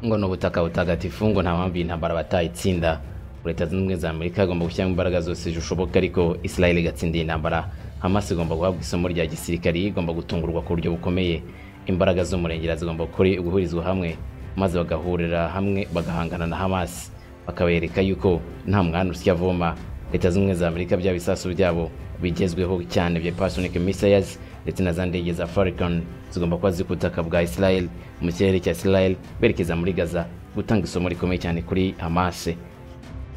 ngo ni ubutaka butagatifu ngo nta mpamvu iyi ntambara batayitsinda leta zunze ubumwe za amerika igomba gushyiramo imbaraga zose zishoboka ariko israel igatsinda iyi ntambara hamas igomba guhabwa isomo rya gisirikari igomba gutungurwa ku buryo bukomeye imbaraga z'umurengera zigomba guhurizwa hamwe maze bagahurira hamwe bagahangana na hamas bakabereka yuko nta mwana usya avoma leta zunze ubumwe za amerika bya bisasu byabo bigezweho cyane bya pasonike misayazi ndetse na za ndege za farikani zigomba kuba ziri ku butaka bwa israel mu kirere cya israel berekeza muri gaza gutanga isomo rikomeye cyane kuri hamase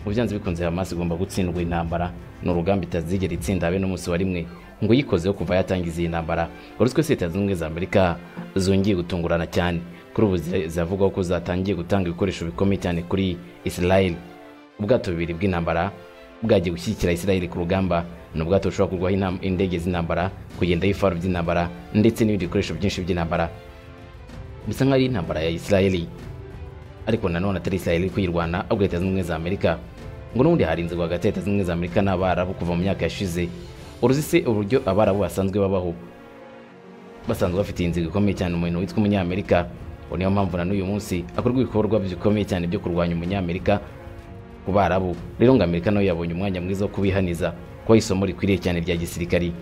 mu byanze bikunze hamas igomba gutsindwa intambara ni urugamba itazigera itsinda habe n'umunsi wa rimwe ngo uyikozeho kuva yatangiza iyi ntambara uretse ko leta zunze ubumwe za amerika zongeye gutungurana cyane kuri ubu ziravugwaho ko zatangiye gutanga ibikoresho bikomeye cyane kuri israel ubwato bubiri bw'intambara bwagiye gushyigikira israel ku rugamba ni ubwato bushobora kurwaho indege z'intambara kugendaho ifaru by'intambara ndetse n'ibindi bikoresho byinshi by'intambara bisa nk'aho ari intambara ya israel ariko nanone atari israel iri kuyirwana ahubwo leta zunze ubumwe za amerika ngo n'ubundi hari inzego hagati ya leta zunze ubumwe za amerika n'abarabu kuva mu myaka yashize uruzi se uburyo abarabu basanzwe babaho basanzwe bafite inzego ikomeye cyane umuntu witwa umunyamerika ubu niyo mpamvu na n'uyu munsi akorwa ibikorwa bikomeye cyane byo kurwanya umunyamerika ku barabu rero ngo amerika nayo yabonye umwanya mwiza wo kubihaniza kuba isomo rikwiriye cyane rya gisirikari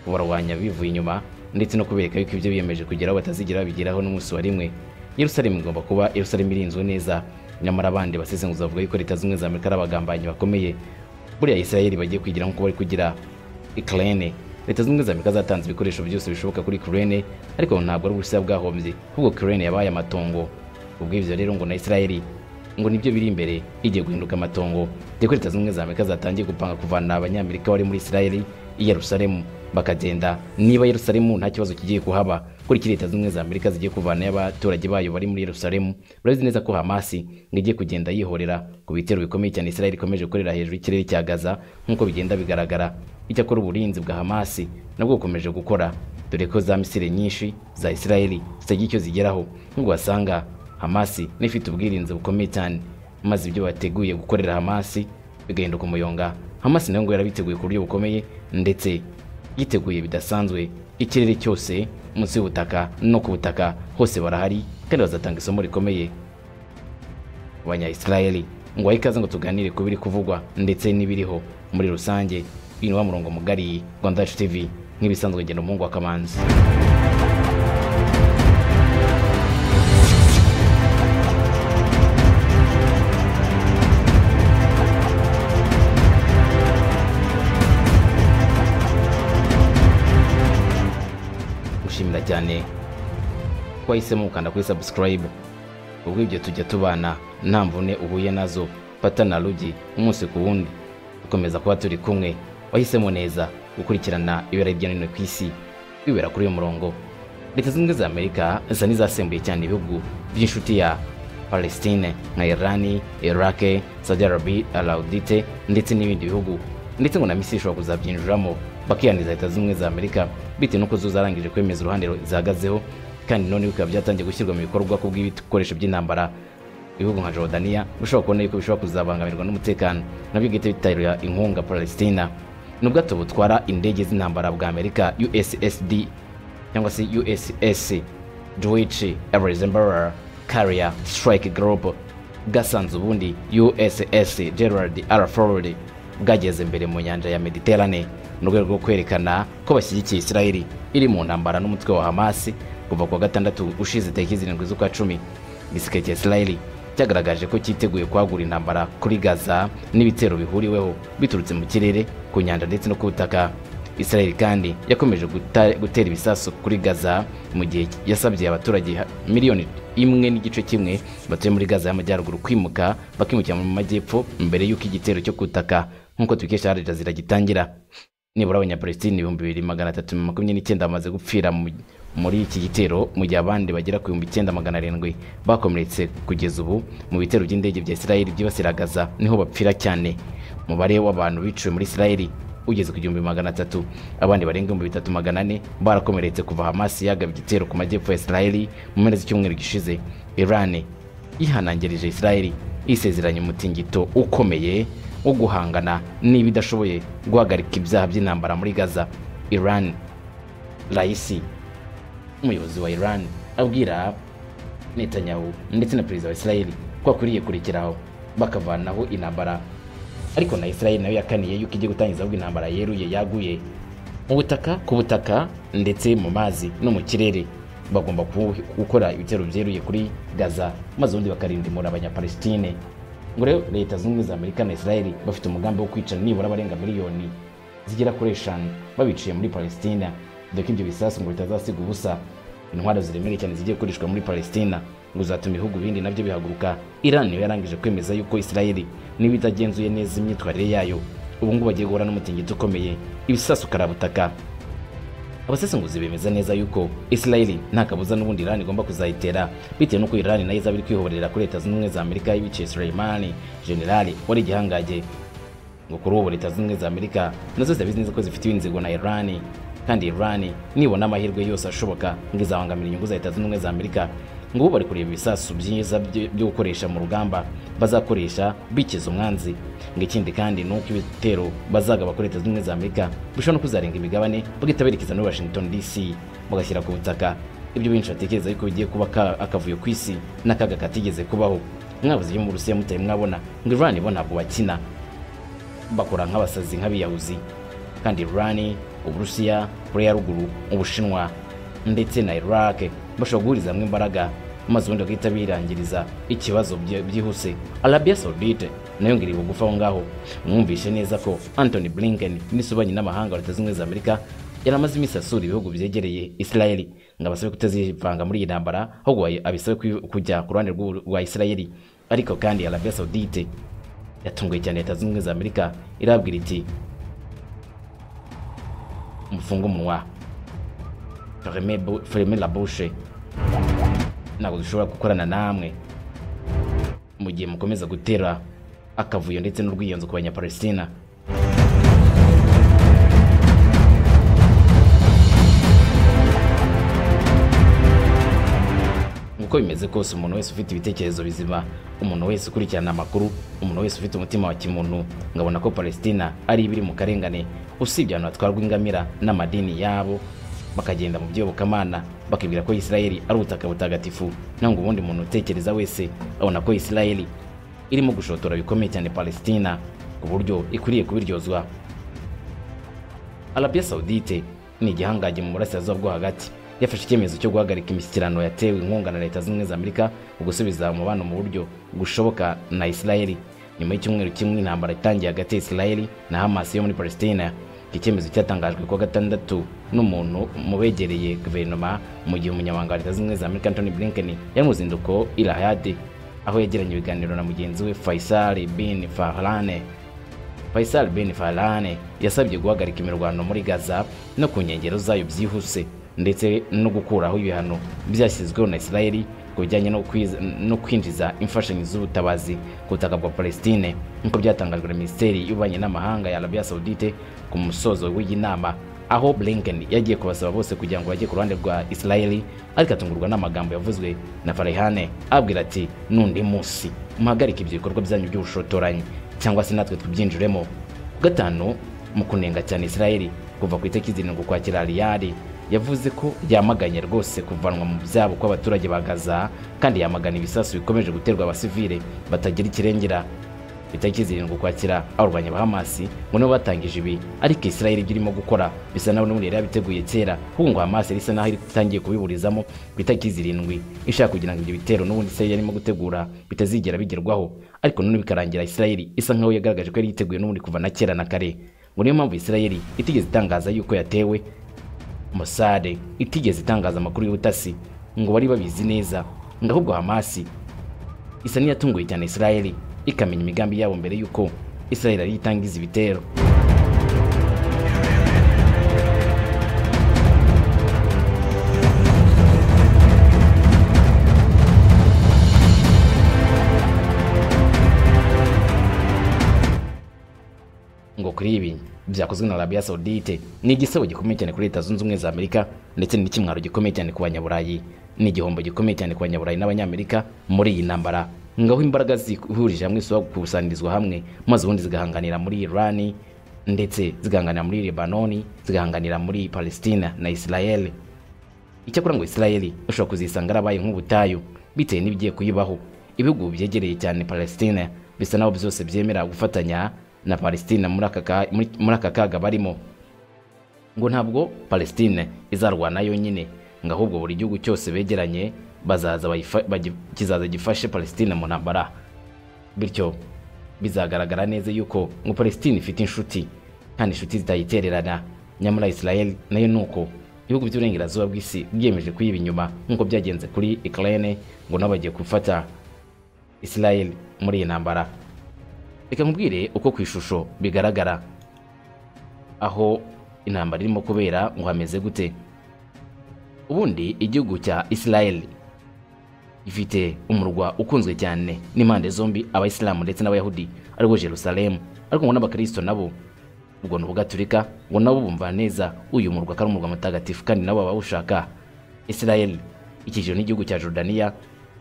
kubarwanya bivuye inyuma ndetse no kubereka yuko ibyo biyemeje kugeraho batazigera babigeraho n'umunsi wa rimwe yerusalemu igomba kuba yerusalemu irinzwe neza nyamara abandi basesenguza bavuga yuko leta zunze ubumwe za amerika ari abagambanyi bakomeye buriya israel bagiye kugira nk'uko bari kugira ikirere leta zunze ubumwe za amerika zatanze ibikoresho byose bishoboka kuri kirere ariko ntabwo ari uburusiya bwahombye ahubwo kirere yabaye amatongo ubwo ibyo rero ngo na israel ngo nibyo biri imbere igiye guhinduka amatongo deko leta zunze ubumwe za amerika zatangiye gupanga kuvana abanyamerika bari muri israel i yerusalemu bakagenda niba yerusalemu nta kibazo kigiye kuhaba kuri leta zunze ubumwe za amerika zigiye kuvanayo abaturage bayo bari muri yerusalemu urabizi neza ko hamasi ngo igiye kugenda yihorera ku bitero bikomeye cyane israel ikomeje gukorera hejuru y'ikirere cya gaza nk'uko bigenda bigaragara icyakora uburinzi bwa hamasi nabwo bukomeje gukora dore ko za misire nyinshi za israel zitagira icyo zigeraho nk'ubwo wasanga hamasi n'ifite ubwirinzi bukomeye cyane maze ibyo bateguye gukorera hamasi bigahinduka umuyonga hamasi nayo ngo yarabiteguye ku buryo bukomeye ndetse yiteguye bidasanzwe ikirere cyose munsi y'ubutaka no ku butaka hose barahari kandi bazatanga isomo rikomeye abanyayisirayeli ngo bahe ikaze ngo tuganire ku biri kuvugwa ndetse n'ibiriho muri rusange uyu ni wa murongo mugari rwanda yacu tivi nk'ibisanzwe ngenda umuhungu wa kamanzi cyane ko wahisemo gukanda kuri sabusikarayibu ubwo ibyo tujya tubana nta mvune uhuye nazo fata na rugi umunsi ku wundi dukomeza kuba turi kumwe wahisemo neza gukurikirana ibera hirya no hino ku isi wibera kuri uyu murongo leta zunze ubumwe za amerika zisa n'izasembuye cyane ibihugu by'inshuti ya palestine nka irani irake saudi arabi araudite ndetse n'ibindi bihugu ndetse ngo na misi ishobora kuzabyinjiramo bakiyaniza leta zunze ubumwe za amerika bitewe n'uko zo zarangije kwemeza uruhande zihagazeho kandi none bikaba byatangiye gushyirwa mu bikorwa ku bw'ibikoresho by'intambara ibihugu nka jordania bishobora kubona yuko bishobora kuzabangamirwa n'umutekano nabyo bwite bitarira inkunga palestina ni ubwato butwara indege z'intambara bwa amerika ussd cyangwa se uss deutsch reisenbauer carrier strike group bwasanze ubundi uss gerard r ford bwageze mbere mu nyanja ya mediterane mu rwego rwo kwerekana ko bashyigikiye israel iri mu ntambara n'umutwe wa hamas kuva ku wa gatandatu ushize tariki zirindwi z'ukwa cumi igisirikare cya israel cyagaragaje ko cyiteguye kwagura intambara kuri gaza n'ibitero bihuriweho biturutse mu kirere ku nyanja ndetse no ku butaka israel kandi yakomeje gutera ibisasu kuri gaza mu gihe yasabye abaturage miliyoni imwe n'igice kimwe batuye muri gaza y'amajyaruguru kwimuka bakimukira mu majyepfo mbere y'uko igitero cyo kutaka nk'uko tubikesha hari jazira gitangira nibura abanyapalestine ibihumbi bibiri magana atatu makumyabiri n'icyenda bamaze gupfira muri iki gitero mu gihe abandi bagera ku bihumbi icyenda magana arindwi bakomeretse kugeza ubu mu bitero by'indege bya israel byibasira gaza niho bapfira cyane umubare w'abantu biciwe muri israel ugeze ku gihumbi magana atatu abandi barenga ibihumbi bitatu magana ane barakomeretse kuva hamasi yagaba igitero ku majyepfo ya israel mu mpera z'icyumweru gishize irani yihanangirije israel yisezeranye umutingito ukomeye wo guhangana niba idashoboye guhagarika ibyaha by'intambara muri gaza iran raisi umuyobozi wa iran abwira netanyahu ndetse na perezida wa israel ko akwiriye kurekeraho bakavanaho intambara ariko na israel nayo yakaniye yuko igiye gutangiza ahubwo intambara yeruye yaguye mu butaka ku butaka ndetse mu mazi no mu kirere bagomba ku- gukora ibitero byeruye kuri gaza maze ubundi bakarindimura abanyapalestine ngo rero leta zunze ubumwe za amerika na israel bafite umugambi wo kwicana nibura abarenga miliyoni zigera kuri eshanu babiciye muri palestina dore ko ibyo bisasu ngo bitazasiga ubusa intwaro ziremereye cyane zigiye gukoreshwa muri palestina ngo zatuma ibihugu bindi nabyo bihaguruka iran niyo yarangije kwemeza yuko israel niba itagenzuye neza imyitwarire yayo ubu ngubu bagiye guhura n'umutingito ukomeye ibisasu karabutaka abasesenguzi bemeza neza yuko israeli nta kabuza n'ubundi irani igomba kuzayitera bitewe n'uko irani nayo izaba iri kwihorera kuri leta zunze ubumwe za amerika y'ibiciye suleimani generali wari igihangage ngo kuri ubu leta zunze ubumwe za amerika nazo zirabizi neza ko zifite inzigo na irani kandi irani nibona amahirwe yose ashoboka ngo izabangamira inyungu za leta zunze ubumwe za amerika ngo ubu bari kureba ibisasu byiza byo byo gukoresha mu rugamba bazakoresha bikiza umwanzi ngo ikindi kandi ni uko ibitero bazagaba kuri leta zunze ubumwe za amerika bishobora no kuzarenga imigabane bagahita berekeza muri washington dc bagashyira ku butaka ibyo benshi batekereza yuko bigiye kuba ka- akavuyo ku isi n'akaga katigeze kubaho mwabuze ibyo mu burusiya mutari mwabona ngo irani bo ntabwo bakina bakora nk'abasazi nk'abiyahuzi kandi irani uburusiya koreya ya ruguru ubushinwa ndetse na iraq bashobora guhuriza hamwe imbaraga maze ubundi bagahita birangiriza ikibazo byi- byihuse arabia saudite nayo ngiriye bugufi aho ngaho mwumvishe neza ko antony blinken minisitiri w'ububanyi n'amahanga wa leta zunze ubumwe za amerika yari amaze iminsi asura ibihugu byegereye israeli ngo abasabe kutazivanga muri iyi ntambara ahubwo bayi- abisabe kwi- kujya ku ruhande rw'u- rwa israeli ariko kandi arabia saudite yatunguye cyane leta zunze ubumwe za amerika irabwira iti mufunge umunwa ferme bu- ferme la bouche ntabwo dushobora gukorana namwe mu gihe mukomeza gutera akavuyo ndetse n'urwiyonzo ku banyapalestina uko bimeze kose umuntu wese ufite ibitekerezo bizima umuntu wese ukurikirana amakuru umuntu wese ufite umutima wa kimuntu ngabona ko palestina ari ibiri mu karengane usibye abantu batwarwa ingamira n'amadini yabo bakagenda mu byobokamana bakibwira ko isirayeli ari ubutaka butagatifu ntabwo ubundi muntu utekereza wese abona ko isirayeli irimo gushotora bikomeye cyane palestina ku buryo ikwiriye kubiryozwa Arabia Saudite ni igihangange mu burasirazuba bwo hagati yafashe icyemezo cyo guhagarika imishyikirano yatewe inkunga na leta zunze ubumwe za amerika mu gusubiza umubano mu buryo bushoboka na israeli nyuma y'icyumweru kimwe intambara itangiye hagati ya israeli na hamas yo muri palestina iki cyemezo cyatangajwe kuwa gatandatu n'umuntu mu begereye guverinoma mu gihe umunyamabanga wa leta zunze ubumwe za amerika antony blinken yari mu ruzinduko i lahad aho yagiranye ibiganiro na mugenzi we faisal bin farhane Faisal bin Farhane yasabye guhagarika imirwano muri Gaza no ku nkengero zayo byihuse ndetse no gukuraho ibihano byashyizweho na Israeli ku bijyanye no kwiz- no kwinjiza imfashanyo z'ubutabazi ku butaka bwa Palestine nk'uko byatangajwe na Minisiteri y'Ububanyi n'Amahanga ya Arabia Saudite ku musozo w'iyi nama aho Blinken yagiye kubasaba bose kugira ngo bajye ku ruhande rwa Israeli ariko atungurwa n'amagambo yavuzwe na Farihane abwira ati n'undi munsi muhagarike ibyo bikorwa byanyu by'ubushotoranyi cyangwa se natwe tubyinjiremo ku gatanu mu kunenga cyane israel kuva ku itariki zirindwi ukwakira riyari yavuze ko yamaganye rwose kuvanwa mu byabo kw'abaturage ba gaza kandi yamagana ibisasu bikomeje guterwa abasivile batagira ikirengera ku itariki zirindwi ukwakira abarwanya ba hamasi ngo nabo batangije ibi ariko israel ibyo irimo gukora bisa naho n'ubundi yari yabiteguye kera ahubwo ngo hamasi yari isa naho itangiye kubiburizamo ku itariki zirindwi ishaka kugira ngo ibyo bitero n'ubundi israel yarimo gutegura bitazigera bigerwaho ariko none bikarangira Israeli isa nkaho yagaragaje ko yari yiteguye n'ubundi kuva na kera na kare ngo niyo mpamvu Israeli itigeze itangaza yuko yatewe Mossad itigeze itangaza amakuru y'ubutasi ngo bari babizi neza ngo ahubwo Hamasi isa n'iyatunguye cyane Israeli ikamenya imigambi yabo mbere yuko Israeli yari itangiza ibitero ngo kuri ibi byakozwe na Arabia Saudite ni igisebo gikomeye cyane kuri leta zunze ubumwe za Amerika ndetse n'ikimwaro gikomeye cyane ku banyaburayi ni igihombo gikomeye cyane ku banyaburayi n'abanyamerika muri iyi ntambara ngaho imbaraga zihurije hamwe zisaba gukusanyirizwa hamwe maze ubundi zigahanganira muri Irani ndetse zigahanganira muri Lebanoni zigahanganira muri Palestina na Israel icyakora ngo israeli ushobora kuzisanga yarabaye nk'ubutayu bitewe n'ibigiye kuyibaho ibihugu byegereye cyane palestine bisa naho byose byemera gufatanya na palestine muri aka ka- muri- muri aka kaga barimo ngo ntabwo palestine izarwana yonyine ngo ahubwo buri gihugu cyose begeranye bazaza bayifa- bagi- kizaza gifashe palestine mu ntambara bityo bizagaragara neza yuko ngo palestine ifite inshuti kandi inshuti zitayitererana nyamara israel nayo ni uko ibihugu by'uburengerazuba bw'isi byiyemeje kuyiba inyuma nk'uko byagenze kuri ukraine ngo nabo bagiye gufata israel muri iyi ntambara reka nkubwire uko ku ishusho bigaragara aho intambara irimo kubera ngo hameze gute ubundi igihugu cya israel ifite umurwa ukunzwe cyane n'impande zombi abayisilamu ndetse n'abayahudi ariwo jerusalemu ariko ngo n'abakristo nabo ubwo ni ubugaturika ngo nabo bumva neza uyu murwa ko ari umurwa mutagatifu kandi nabo babawushaka israel ikikijwe n'igihugu cya jordaniya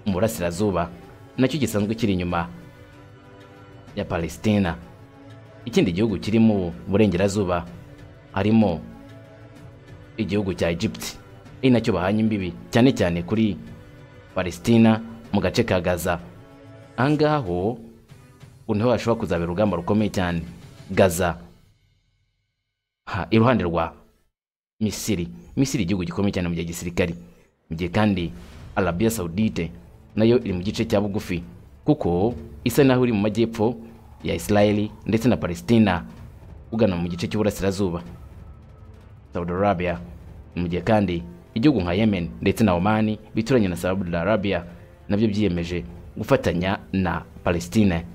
mu burasirazuba nacyo gisanzwe kiri inyuma ya palestina ikindi gihugu kiri mu burengerazuba harimo igihugu cya egypt ari nacyo bahanye imbibi cyane cyane kuri palestina mu gace ka gaza ahangaha ho ngo niho hashobora kuzabera urugamba rukomeye cyane gaza ha, iruhande rwa misiri misiri igihugu gikomeye cyane mu gihe gisirikari mu gihe kandi arabiya saudite nayo iri mu gice cya bugufi kuko isa naho iri mu majyepfo ya isirayeli ndetse na palestina ugana mu gice cy'uburasirazuba Saudi Arabia mu gihe kandi igihugu nka Yemen ndetse na Oman bituranye na Saudi Arabia nabyo byiyemeje gufatanya na Palestine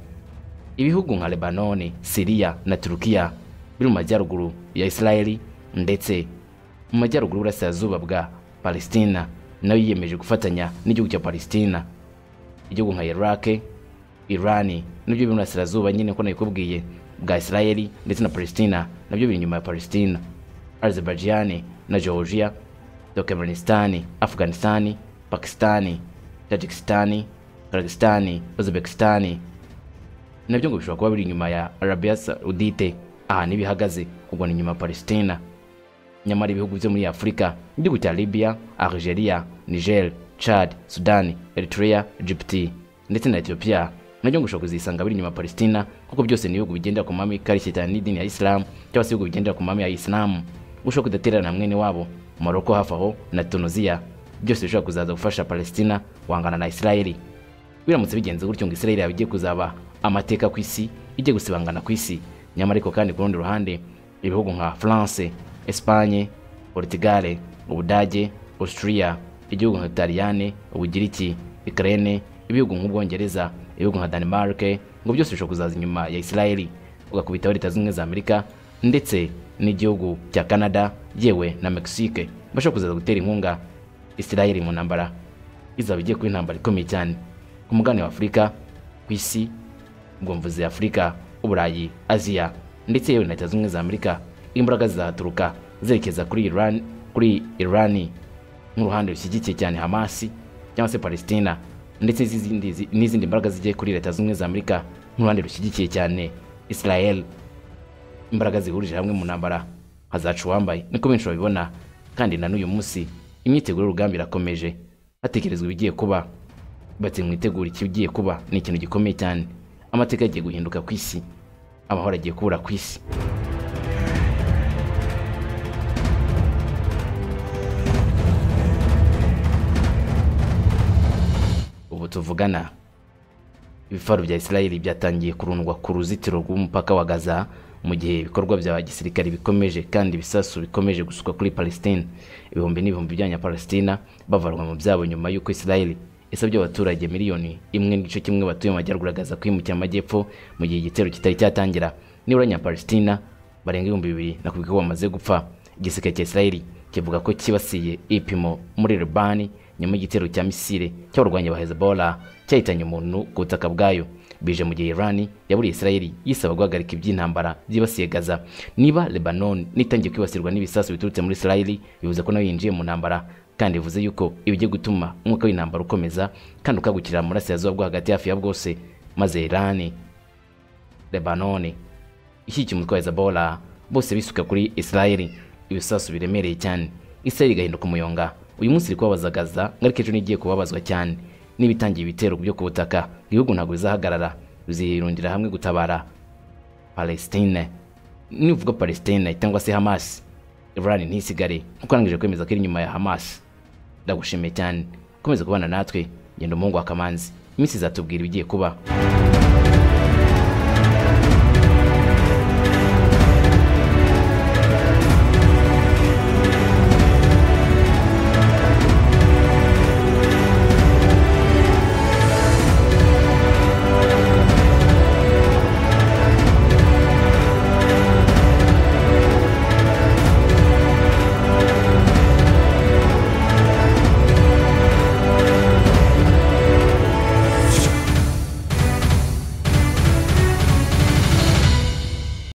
ibihugu nka Lebanon, Syria na Turkiya biri mu majyaruguru ya Israel ndetse mu majyaruguru y'uburasirazuba bwa Palestina nayo yiyemeje gufatanya n'igihugu cya Palestina igihugu nka Iraq, Iran nabyo biri mu burasirazuba nyine ko nabikubwiye bwa Israel ndetse na Palestina nabyo biri inyuma ya Palestina Azerbaijan na Georgia, Turkmenistan, Afghanistan, Pakistan, Tajikistan, Kazakhstan, Uzbekistan nabyo ngo bishobora kuba biri inyuma ya Arabia Saudite ahantu iba ihagaze ubwo ni inyuma ya Palestina nyamara ibihugu byo muri Afurika igihugu cya Libya, Algeria, Niger, Chad, Sudan, Eritrea, Egypt ndetse na Ethiopia nabyo ngo ushobora kuzisanga biri inyuma ya Palestina kuko byose ni ibihugu bigendera ku mahame ikarishye cyane n'idini ya Islam cyangwa se ibihugu bigendera ku mahame ya Islam ushobora kudatererana mwene wabo Morocco hafi aho na Tunisia byose bishobora kuzaza gufasha Palestina guhangana na Israeli biramutse bigenze gutyo ngo Israeli yaba igiye kuzaba amateka ku isi igiye gusibangana ku isi nyamara ariko kandi ku rundi ruhande ibihugu nka France, Espagne, Portugal, Ubudage, Austria, igihugu nka Italiyane, Ubugiriki, Ukraine, ibihugu nk'Ubwongereza, ibihugu nka Denmark ngo byose bishobora kuzaza inyuma ya Israeli ugakubitaho leta zunze ubumwe za Amerika ndetse n'igihugu cya Canada yewe na Mexique bashobora kuzaza gutera inkunga Israeli mu ntambara izaba igiye kuba intambara ikomeye cyane ku mugabane wa afurika ku isi ubwo mvuze afurika uburayi aziya ndetse yewe na leta zunze ubumwe za amerika imbaraga zizaturuka zerekeza kuri iran kuri irani nk'uruhande rushyigikiye cyane hamasi cyangwa se palestina ndetse n'izindi n'izindi mbaraga zigiye kuri leta zunze ubumwe za amerika nk'uruhande rushyigikiye cyane israel imbaraga zihurije hamwe mu ntambara hazaca uwambaye niko benshi babibona kandi na n'uyu munsi imyiteguro y'urugamba irakomeje hatekerezwa ibigiye kuba bati mwitegura ikigiye kuba ni ikintu gikomeye cyane amateka agiye guhinduka ku isi amahoro agiye kubura ku isi ubu tuvugana ibifaru bya Israel byatangiye kurundwa ku ruzitiro rw'umupaka wa Gaza mu gihe ibikorwa bya gisirikare bikomeje kandi ibisasu bikomeje gusuka kuri Palestine ibihumbi n'ibihumbi by'abanya Palestina bavarwa mu byabo nyuma y'uko Israel isabye abaturage miliyoni imwe n'igice kimwe batuye mu majyaruguru ya Gaza kwimukira mu majyepfo mu gihe igitero kitari cyatangira nibura abanyapalestina barenga ibihumbi bibiri nakubwira ko bamaze gupfa igisirikare cya Israel kivuga ko kibasiye ipimo muri Libani nyuma y'igitero cya misile cy'abarwanyi ba Hezbollah cyahitanye umuntu ku butaka bwayo bije mu gihe Iran yaburiye Israel yisaba guhagarika iby'intambara byibasiye Gaza niba Lebanon nitangiye kwibasirwa n'ibisasu biturutse muri Israel bivuze ko nayo yinjiye mu ntambara kandi bivuze yuko ibigiye gutuma umwuka w'intambara ukomeza kandi ukagukira mu burasirazuba bwo hagati hafi ya bwose maze Iran Lebanon ishyigikiye umutwe wa Hezbollah bose bisuka kuri Israel ibisasu biremereye cyane Israel igahinduka umuyonga uyu munsi iri kubabazagaza ariko ejo n'igiye kubabazwa cyane n'ibitangiye ibitero byo ku butaka ibihugu ntabwo bizahagarara bizirundira hamwe gutabara palestine nivuga palestine cyangwa se hamas iran ntisigare nkuko arangije kwemeza ko iri inyuma ya hamas ndagushimiye cyane ukomeze kubana natwe genda umuhungu wa kamanzi iminsi izatubwira ibigiye kuba